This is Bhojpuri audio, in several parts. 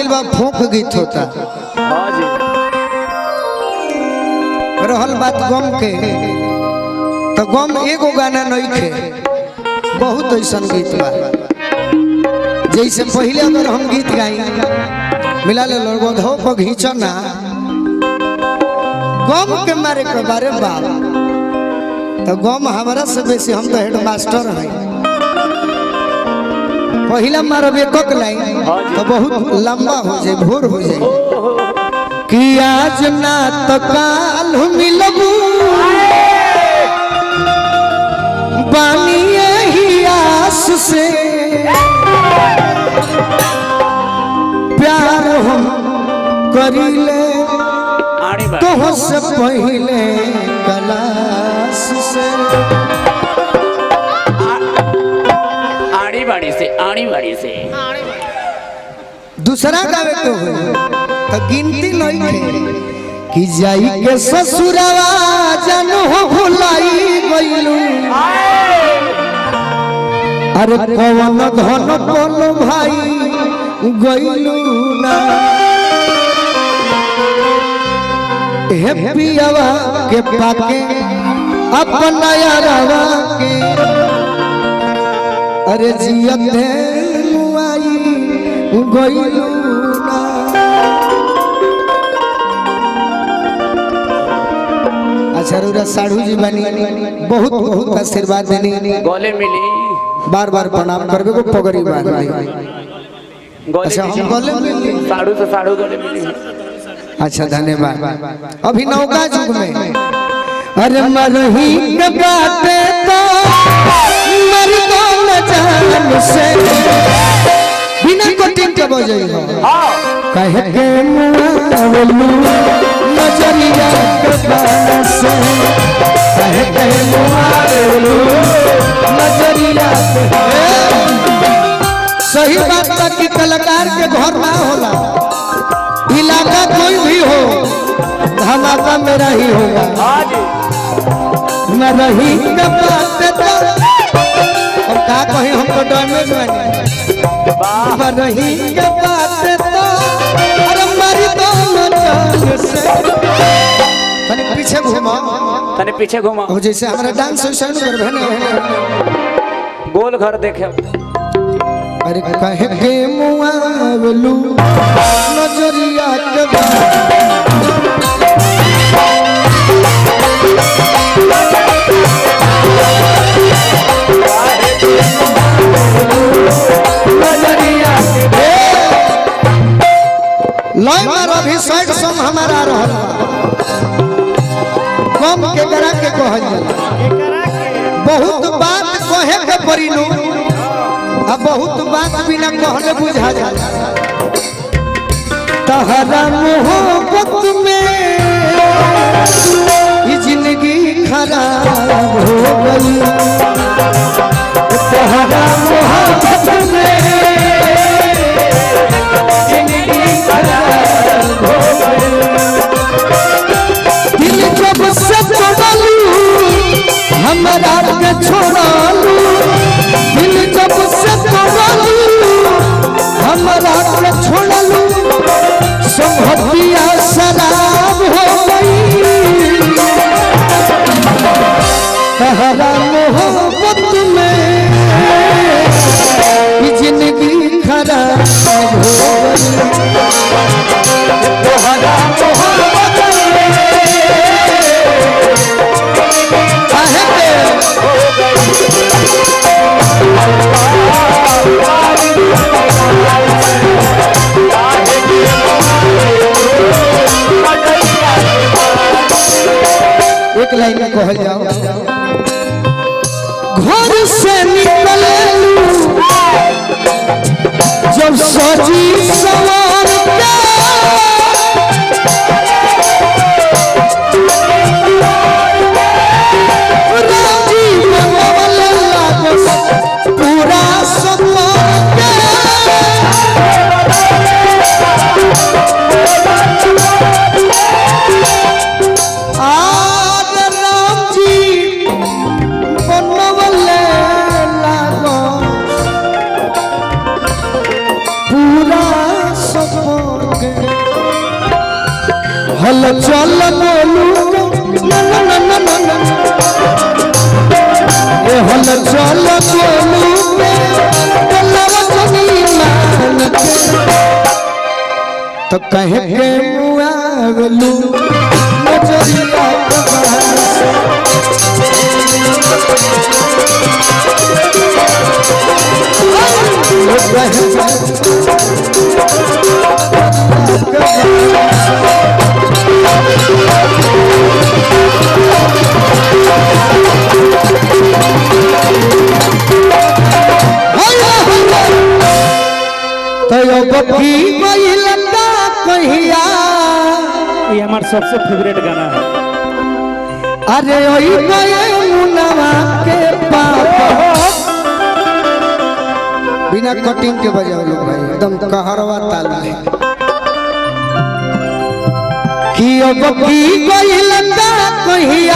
गइल बा फोक गीत होता हाँ जी रहल बात गम के तो गम एगो गाना नहीं थे बहुत ऐसन गीत बा जैसे पहले अगर हम गीत गाई मिला ले गधो को घींचो ना गम के मारे के बारे बाप तो गम हमारा से बेसी हम तो हेड मास्टर हैं पहला मारब एक लाइन तो बहुत लंबा हो जाए भोर हो जाए कि आज ना तो काल मिलबू बानी यही आस से प्यार हम करीले आड़ी बाड़ी तो से पहले कलास से आड़ी बाड़ी से आड़ी बाड़ी से दूसरा गावे के हो तो गिनती नहीं थे कि जाई के ससुरवा जन हो भुलाई गइलू अरे कवन धन पल भाई गइलू ना हे पियावा के पाके अपना यारवा के अरे जियत मुआई गइलू ना अच्छा रुरा साढ़ू जी बनी बहुत बहुत आशीर्वाद देनी गले मिली बार बार प्रणाम करबे को पगड़ी बांध दी गले अच्छा हम गले मिली साड़ू से साड़ू गले मिली अच्छा धन्यवाद अभी नौका युग में अरे मरही के बाटे तो मर तो न जान से बिना कोटिंग के बजई हो कह के मुआवलू नजरिया के बान से कह के मुआवलू नजरिया के सही बात बा कि कलाकार के घर ना होला इलाका कोई भी हो धमाका मेरा ही होगा हाँ जी मैं रही के बात तो अब का कही हमको डैमेज बने वाह मैं रही के बात तो अरे मारी तो मचान से तनी पीछे घुमा तने पीछे घुमा हो जैसे हमारा डांस वैसे न कर भने गोल घर देखे अरे कहे के मुआवलू नजरिया के बात नजरिया के लय मार अभी साइड सम हमारा रहल कम के करा के कहल जाला बहुत बात कहे के परिनु अब बहुत बात बिना कहले बुझा जाला तहरा मोहब्बत में ये जिंदगी खराब हो गई तहरा मोहब्बत में जिंदगी खराब हो गई दिल जब से तोड़लू हमरा के छोड़लू दिल जब से तोड़लू हमरा के छोड़लू संभतिया शराब हो गई तहरा मोहब्बत में ई चल बोलू ना ना ना ना ना ना ए हल चल बोलू पे कलव जनी मान के तो कहे के मुआवलू नजरिया के बहार से ओ कहे तयो बकी महिलता कहिया ये हमारा सबसे फेवरेट गाना है अरे ओई गए मुनवा के पापा बिना कटिंग के बजाओ लोग भाई एकदम कहरवा ताल में कि अब की गइलता कहिया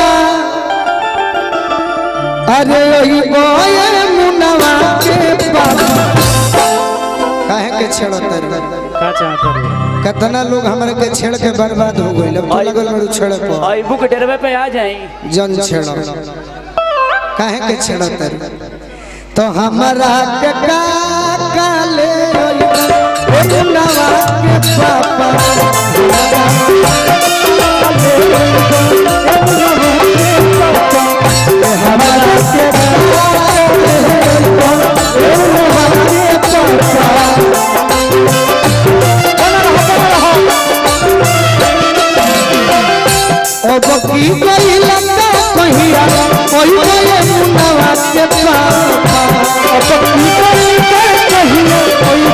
अरे ओई गए मुनवा के पापा काहे के छेड़तर का चाहते हो कितना लोग हमारे के छेड़ के बर्बाद हो गइल अब तो लगल मेरे छेड़े पर और बुक डेरवे पे आ जाए जन छेड़ काहे के छेड़तर तो हमारा के का काले नवा के पापा हमारा के ओ बकी कोई लंगा कहिया कोई कोई मुनवा के पापा ओ बकी कोई कहिया कोई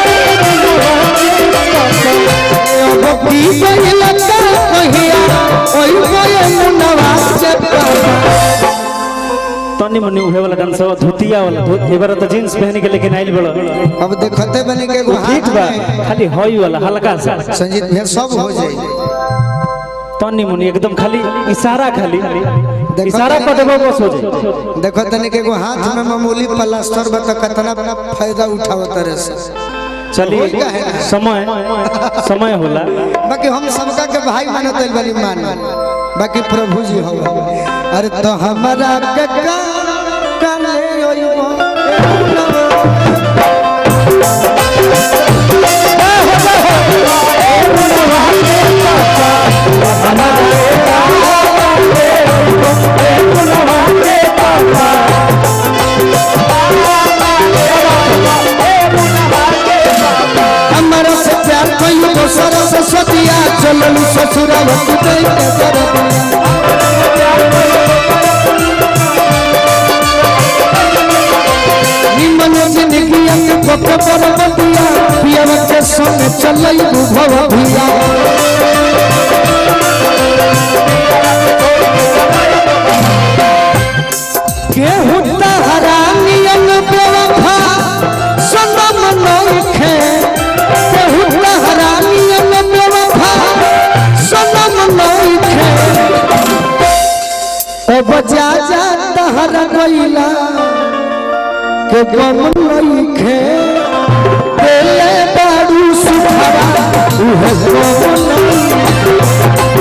ओ बकी कोई लंगा कहिया कोई कोई मुनवा के पापा तनी मनी उहे वाला डांस हो धोतिया वाला धो एबार तो जींस पहन के लेकिन आइल बड़ो अब देखते बने के एगो ठीक हाथ बा में खाली हई वाला हल्का सा संजीत भैया सब हो जाई तनी मनी एकदम खाली इशारा खाली देखो इशारा तनी- कर देबो बस हो जाए देखो तने के एगो हाथ में मामूली प्लास्टर बा तो कितना फायदा उठावत रे से चलिए समय समय होला बाकी हम सबका के भाई मानत आइल वाली मान बाकी प्रभु जी हो अरे तो हमारा के का काले ओइबो हमारा से प्यार कोई को सरस्वतिया चलल ससुरावत दे के करब निमन जिंदगी के पक पर बतिया पिया के संग चलई भव भिया केहू हरानियन बेवफा सनम नइखे केहू हरानियन बेवफा सनम नइखे ओ बजा जा तहर गइला के गम नइखे देले बारू सुखरा उहे गम नइखे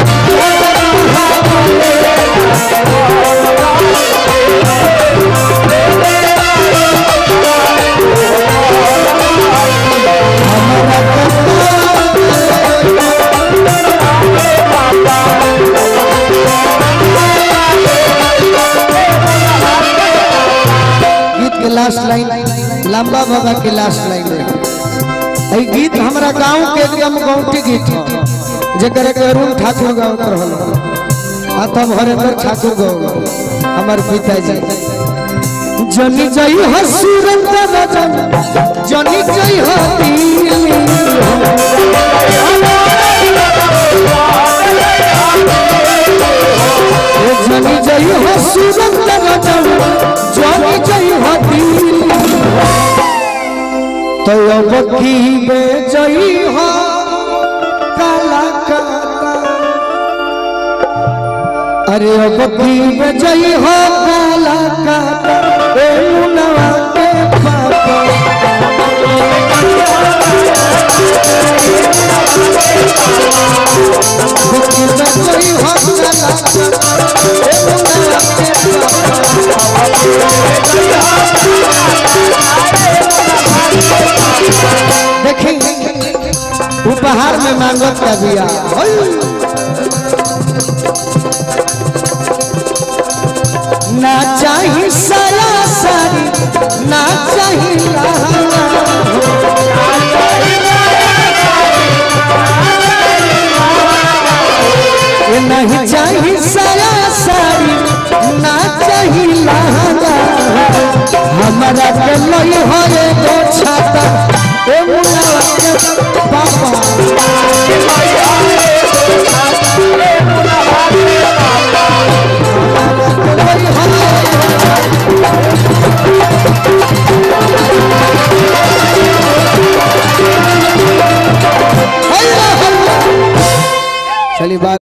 गीत के लास्ट लाइन लंबा बाबा के लास्ट लाइन है ई गीत हमरा गांव के एकदम गौटी गीत ह जेकर के अरुण ठाकुर गावत रहल आ तब हरेंद्र ठाकुर गाव हमर पिताजी जनी जई हो सुरेंद्र रजन जनी जई हो दिल्ली ए जनी जई हो सुरेंद्र रजन जनी जई हो दिल्ली तो अब की बे जई हो काला काता अरे अब की बे जई हो काला काता ए मुनवा के पापा Thank कोई हो चला ए मुन्ना के देखी उपहार में मांगत का बिया ना चाही साया सारी ना चाही लहंगा ये नहीं चाही साया सारी ना चाही लहंगा हमारा के लई हो एगो छाता ए मुन्ना के पापा लई हो चलिए बात